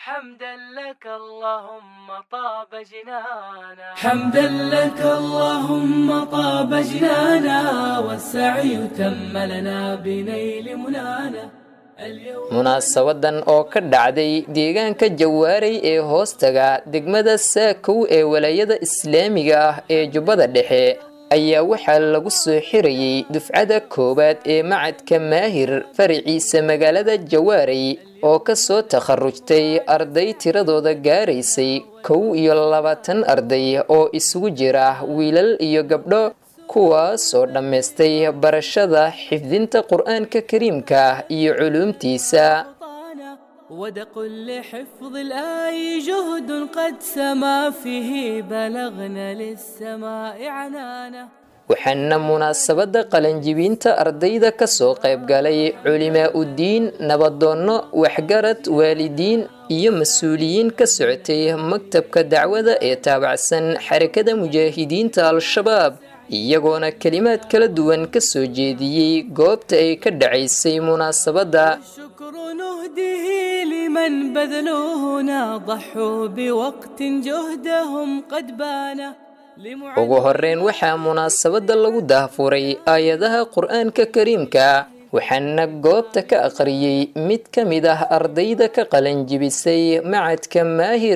حمدا لك اللهم طاب جنانا حمدا لك اللهم طاب جنانا والسعي تم لنا بنيل منانا munaasabadan oo ka dhacday deegaanka jawaaray ee hoostaga degmada saakow ee walaayada islaamiga ah ee jubbada dhexe ayaa waxaa lagu soo xirayey dufcada koowaad ee macadka maahir faraciisa magaalada jawaaray oo ka soo takharujtay arday tiradooda gaaraysay kow iyo labaatan arday oo isugu jira wiilal iyo gabdho kuwaasoo dhammaystay barashada xifdinta qur-aanka kariimka iyo culuumtiisa ودق لحفظ الآي جهد قد سما فيه بلغنا للسماء عنانا waxaana munaasabadda qalanjibinta ardayda ka soo qayb galay culimaa uddiin nabadoonno waxgarad waalidiin iyo mas-uuliyiin ka socotay maktabka dacwada ee taabacsan xarakada mujaahidiinta al-shabaab iyagoona kelimaad kala duwan ka soo jeediyey goobta ay ka dhacaysay munaasabadda الشكر نهديه لمن بذلونا ضحوا بوقت جهدهم قد بان ugu horreyn waxaa munaasabadda lagu daahfuray aayadaha qur-aanka kariimka waxaana goobta ka aqriyey mid ka mid ah ardayda ka qalanjibisay macadka maahir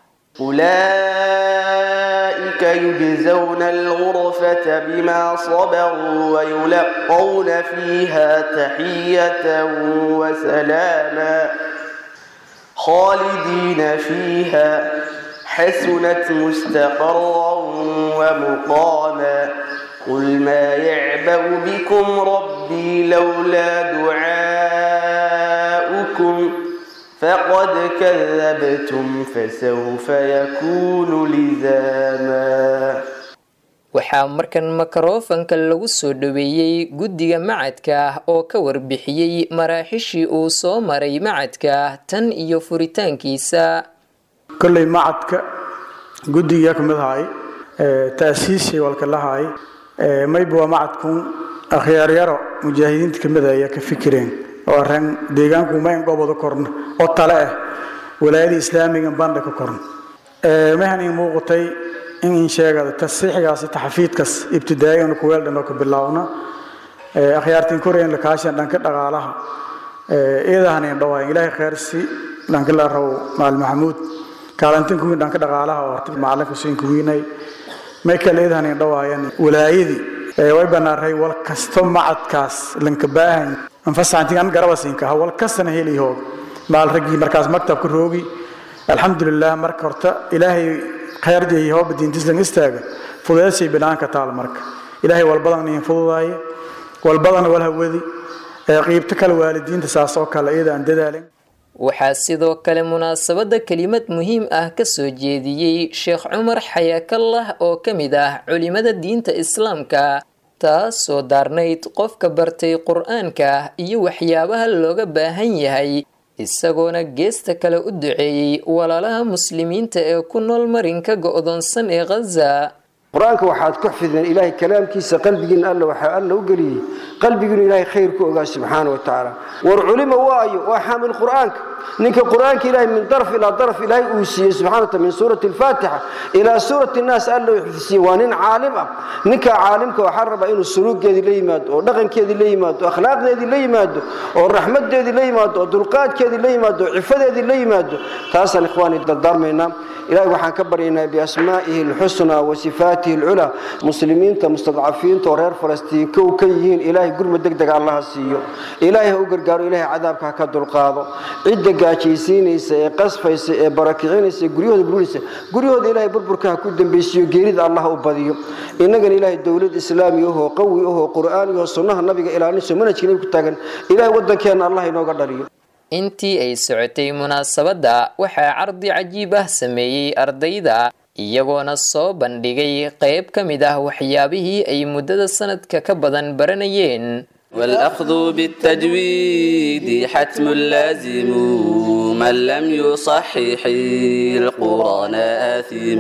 أولئك يجزون الغرفة بما صبروا ويلقون فيها تحية وسلاما خالدين فيها حسنت مستقرا ومقاما قل ما يعبأ بكم ربي لولا دعاؤكم فقد كذبتم فسوف يكون لزاما waxaa markan makarofanka lagu soo dhoweeyey guddiga macadka oo ka warbixiyey maraaxishii uu soo maray macadka tan iyo furitaankiisa kolley macadka guddiga ka mid ahay taasiishay walka lahay mayba waa macadkun akhyaaryaro mujaahidiinta ka mid ayaa ka fikireen oo arran deegaanku mayn goboda korno oo tale ah walaayada islaamiga bandha ka korno mahan ii muuqatay in in sheegada tasiixigaasi taxafiidkas ibtidaa'igana kuweeldhan oo ka bilaawna akhyaartiin koreyan lakaashan dhanka dhaqaalaha eedahanin dhawaayan ilaahay khayrsi dhanka la rabo maal maxamuud kaalantin kuwiin dhanka dhaqaalaha oo horta macalin xuseen kuwiinay michael eedahanin dhawaayan walaayadii way banaaray wal kasto macadkaas lanka baahan anfasaantin an garabasinka ha wal kastana heli hoog maal raggii markaas maktabka roogi alxamdulilah marka horta ilaahay khayrjay hooba diintislan istaaga fudeedsay binaanka taal marka ilaahay walbadan in fududaaye walbadan wal hawadi qiibto kale waalidiinta saas oo kale iyada aan dadaalin waxaa sidoo kale munaasabadda kelimad muhiim ah ka soo jeediyey sheekh cumar xayaakallah oo ka mid ah culimada diinta islaamka taasoo daarnayd qofka bartay qur-aanka iyo waxyaabaha looga baahan yahay isagoona geesta kale u duceeyey walaalaha muslimiinta ee ku nool marinka go'doonsan ee khaza qur-aanka waxaad ku xifdeen ilaahay kalaamkiisa qalbigiina alla waxaa alla u geliyey qalbigiinu ilaahay khayr ku ogaa subxaana wa tacaala war culima waayo waa xaamil qur-aanka ninka qur-aanka ilaahay min daraf ilaa daraf ilaahay uu siiyey subxana wa taala min suurati alfaatixa ilaa suurati nnaas alla uu xifdisiiyey waa nin caalim ah ninka caalimka waxaa rabaa inuu suluugeedii la yimaado oo dhaqankeedii la yimaado oo akhlaaqdeedii la yimaado oo raxmadeedii la yimaado oo dulqaadkeedii la yimaado oo cifadeedii la yimaado taasaan ikhwaani dardaarmaynaa ilahay waxaan ka baryaynaa biasmaa'ihi alxusnaa wa sifaatihi alculaa muslimiinta mustadcafiinta oo reer falastiin kow ka yihiin ilaahay gurma deg dega allaha siiyo ilaahay ha u gargaaro ilaahay cadaabka ha ka dulqaado cidda gaajaysiinaysa ee qasfaysa ee barakicinaysa ee guryahooda burinaysa guryahooda ilaahay burburka ha ku dambaysiiyo geerida allah u badiyo innagana ilaahay dowlad islaami ahoo qawi ahoo qur'aani ahoo sunnaha nabiga ilaalinayso manhajka nabi ku taagan ilaahay waddankeenna allah inooga dhaliyo intii ay socotay munaasabadda waxaa cardi cajiib ah sameeyey ardayda iyagoona soo bandhigay qayb ka mid ah waxyaabihii ay muddada sanadka ka badan baranayeen والأخذ بالتجويد حتم لازم من لم يصحح القرآن آثم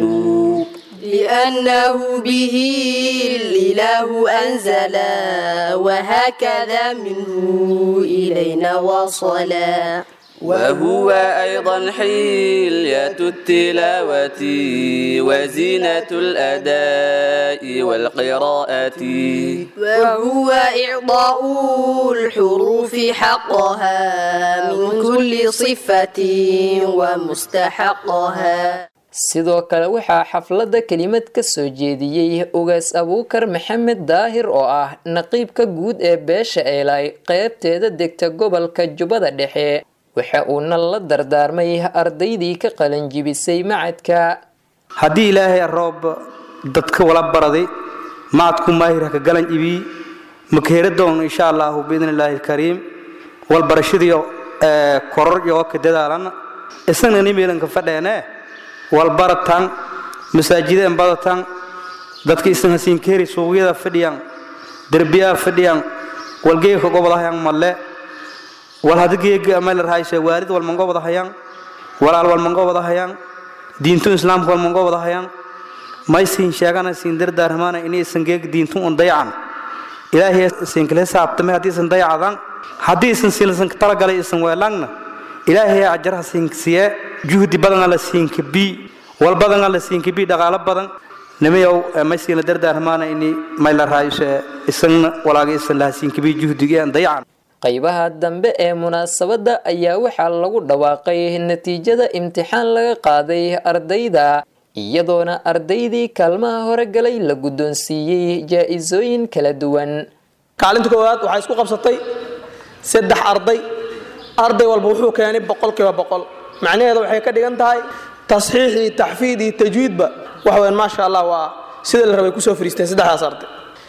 لأنه به الإله أنزل وهكذا منه إلينا وصلا وهو أيضا حلية التلاوة وزينة الأداء والقراءة وهو إعطاء الحروف حقها من كل صفة ومستحقها sidoo kale waxaa xafladda kelimad ka soo jeediyey ugaas abuukar maxamed daahir oo ah naqiibka guud ee beesha eelay qeybteeda degta gobolka jubbada dhexe waxa uuna la dardaarmay ardaydii ka qalanjibisay macadka haddii ilaahay roob dadka wala baraday macadku maahir ka galan ibii makeera doon insha allahu biidn illaahi alkariim wal barashadiyo koror iyo ka dadaalan isagna nimeelanka fadheene wal baratan masaajideen badatan dadka isan hasiinkeeri suuqyada fadhiyaan derbiyaha fadhiyaan walgeeka gobodahayaan malle wal hadigeega ameelarhaayse waalid walmangobodahayaan walaal walmangobodahayaan diintu islaamka walmangobodahayaan maysiin sheegana siin dardaarmaana inay isan geeg diintu un dayacan ilaahay isin kala saabtame haddii isan dayacadan haddii isan silsan talagalay isan weelaangna ilaahay ajarha siinsiye juhdi badana la siinka bi wal badana la siinka bi dhaqaalo badan nimayow maysiina dardaarmaana ini mayla raayuse isagna walaaga isan laha siinka bi juhdiga aan dayacan qaybaha dambe ee munaasabadda ayaa waxaa lagu dhawaaqay natiijada imtixaan laga qaaday ardayda iyadoona ardaydii kaalmaha hore galay la guddoonsiiyey jaa-isooyin kala duwan kaalinta koowaad waxaa isku qabsatay saddex arday arday walba wuxuu keenay boqolkiiba boqol macnaheeda waxay ka dhigan tahay tasxiix iyo taxfiid iyo tajwiidba wax weyn maasha allah waa sida la rabay kusoo fariisteen saddexdaas arday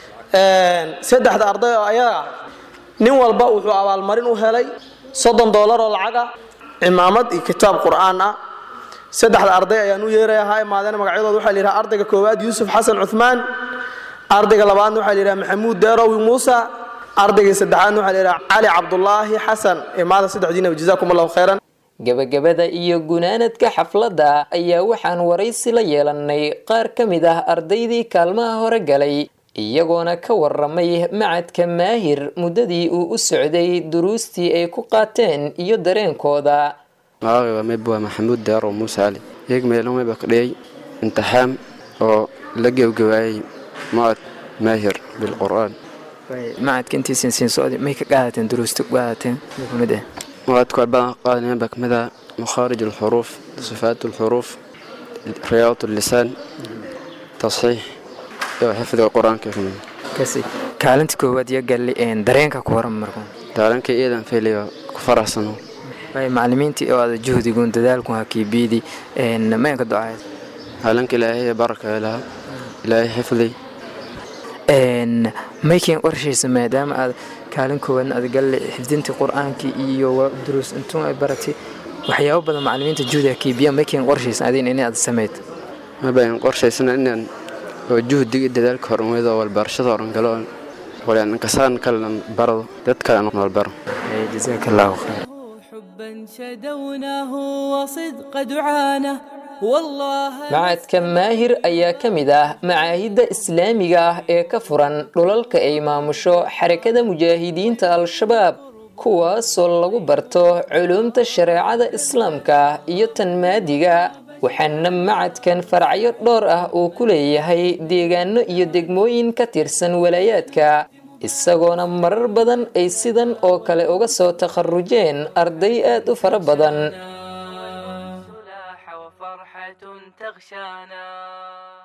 saddexda arday oo ayaga ah nin walba wuxuu abaalmarin u helay soddon doolar oo lacag ah cimaamad iyo kitaab qur'aan ah saddexda arday ayaan u yeerayahaa imaadeen magacyadooda waxaa la yidhaha ardayga koowaad yuusuf xasan cuthmaan ardayga labaadna waxaa la yidhaha maxamuud deerowi muusa ardayga saddexaadna waxaa la yidhaha cali cabdulaahi xasan imaada saddexdiinaba jazaakum allahu khayran gabagabada iyo gunaanadka xafladda ayaa waxaan waraysi la yeelanay qaar ka mid ah ardaydii kaalmaha hore galay iyagoona ka waramay macadka maahir muddadii uu u socday duruustii ay ku qaateen iyo dareenkooda magacayga mayb waa maxamuud deero muuse cali iyaga meelo mayba ka dhigay imtixaan oo la gebgabaayay macad maahir bilqur'aan macadka intiisan siin socday may ka qaadateen duruusta ku qaadateen kamid ah macadku waa badan qaadanayaan baa kamid ah makhaarij alxuruuf sifaat alxuruuf riyaadat allisaan tasxiix iyo xifdiga qur-aanka kamid kasi kaalinta koowaad iyo galli dareenka ku waran marka daaranka iyadan fayliyo ku faraxsano macalimiintii oo aada juhdigun dadaalkun hakiibiidi maynka ducayd haalanka ilaahay baraka ilaha ilaahay xifdi mayken qorshaysa maadaama aad kaalin koowaadna aad galle xifdintii qur-aankii iyo duruus intuun ay baratay waxyaabo badan macalimiinta juhdi hakiibiya mayken qorshaysa adin in aad sameyd mabayn qorshaysana inaan oo juhdiga dadaalka horumada walbarashada horan galo walankasaan kalean barado dad kalean walbaro jazaaka allahu khayr حبا شدوناه وصدق دعانه والله macadka maahir ayaa ka mid ah macaahidda islaamiga ah ee ka furan dhulalka ay maamusho xarakada mujaahidiinta al-shabaab kuwaasoo lagu barto culuumta shareecada islaamka iyo tan maadiga waxaana macadkan faracyo dhowr ah uu ku leeyahay deegaano iyo degmooyin ka tirsan walaayaadka isagoona marar badan ay sidan oo kale uga soo takharujeen arday aad u fara badan وفرحة تغشانا